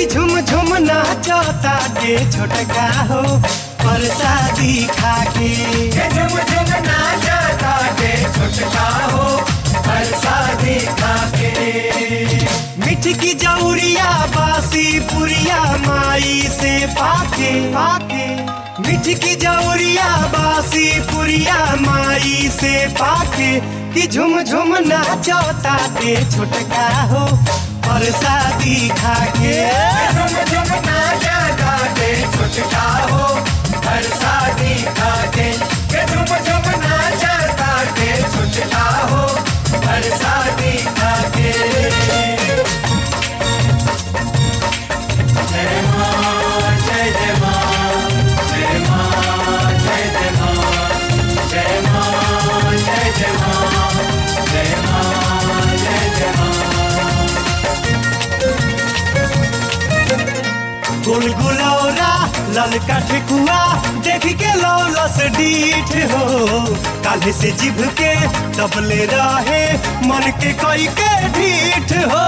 कि झुम झुम नाचता के छोटका हो परसादी खा के के झुम झुम नाचता के छोटका हो परसादी खा के मिठ की जौरिया बासी पुरिया माई से पाके पाके मिठ की जौरिया बासी पुरिया माई से पाके कि झुम झुम नाचता के छोटका हो परसादी खा के के झुम झुम नाचता के छोटका हो परसादी खा के के झुम झुम नाचता के छोटका हो परसादी खा के जय मां जय जय मां जय मां जय जय मां जय मां जय जय मां जय मां जय जय मां गुलगुलौरा ललका ठेकुआ देख के लौलस डीठ हो काले से जिभ के दबले रहे मन के कोई के ढीठ हो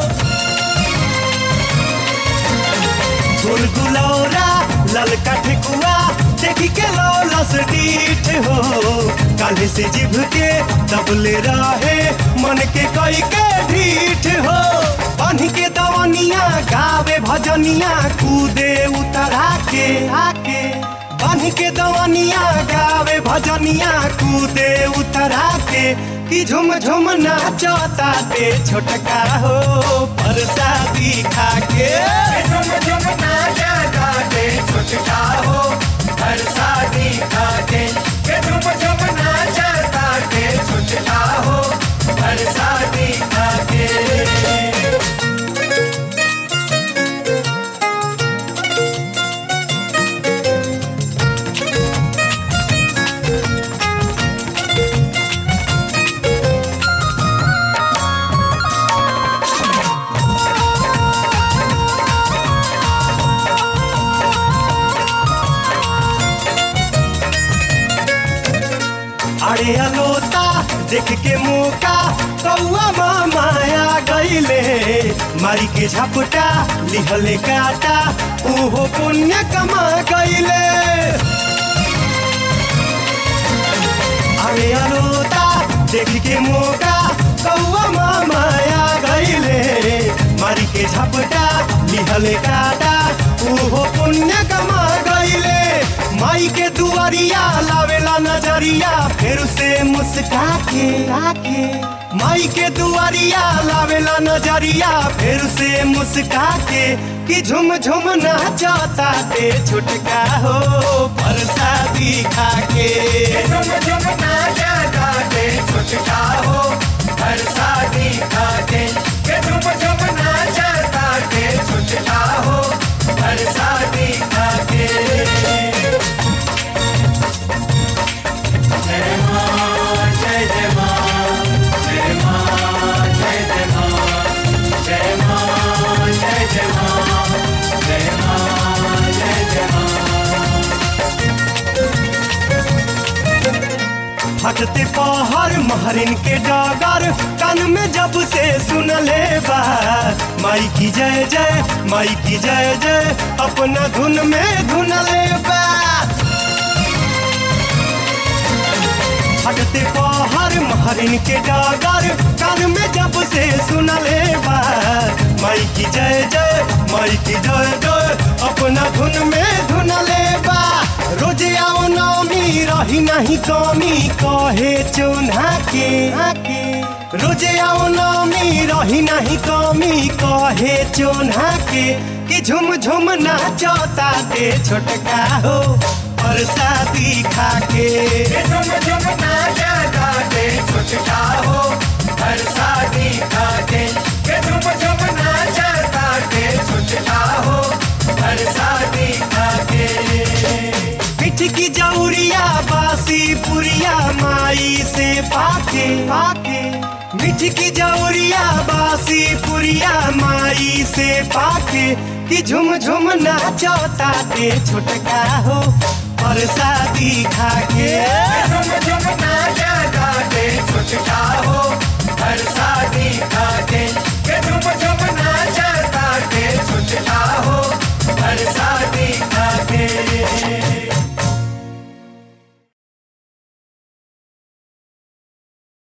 गुलगुलौरा ललका ठेकुआ देख के लौलस डीठ हो काले से जिभ के दबले रहे मन के कोई के ढीठ हो बन के दवनिया गावे भजनिया कूदे उतरा के आके बन के दवनिया गावे भजनिया कूदे उतरा के कि झुम झुम नाचता ते छोटका हो परसादी खा के झुम झुम नाचता के छोटका हो परसादी खा के के झुम झुम नाचता के छोटका हो परसादी खा के अरे अलोता देख के मौका कौआ माया गईले मारी के झपटा लिहले काटा ओहो पुण्य कमा गईले अरे अलोता देख के मौका कौआ माया गईले मारी के झपटा लिहले काटा ओहो पुण्य कमा गईले माई के दुआरिया लावेला नजरिया फिर से मुस्का के आके माई के दुआरिया लावेला नजरिया फिर से मुस्का के कि झुम झुम नाचता ते छुटका हो परसादी खा के झुम झुम नाचता के छोटका हो परसादी खा के के झुम झुम नाचता के छोटका हो परसादी खा के जय मां जय जय मां जय मां जय जय मां जय मां जय जय मां जय मां जय जय मां हटते पहर महरिन के डागर कान में जब से सुन ले बा माई की जय जय माई की जय जय अपना धुन में धुन ले बा हटते पहर महरिन के डागर कान में जब से सुन ले बा माई की जय जय माई की जय जय अपना धुन में धुन ले बा रोज आओ नौमी रही नहीं कमी कहे चुना के आके रोज आओ नौमी रही नहीं कमी कहे चुना के कि झुम झुम नाचता ते छोटका हो परसादी खा के झुम झुम नाचता के छोटका हो परसादी खा के के झुम झुम नाचता के छोटका हो परसादी खा के पिठ की जौरिया बासी पुरिया माई से पाके पाके मिठ की जौरिया बासी पुरिया माई से पाके कि झुम झुम नाचता ते छोटका हो परसादी खा के झुम झुम नाचता के छोटका हो परसादी खा के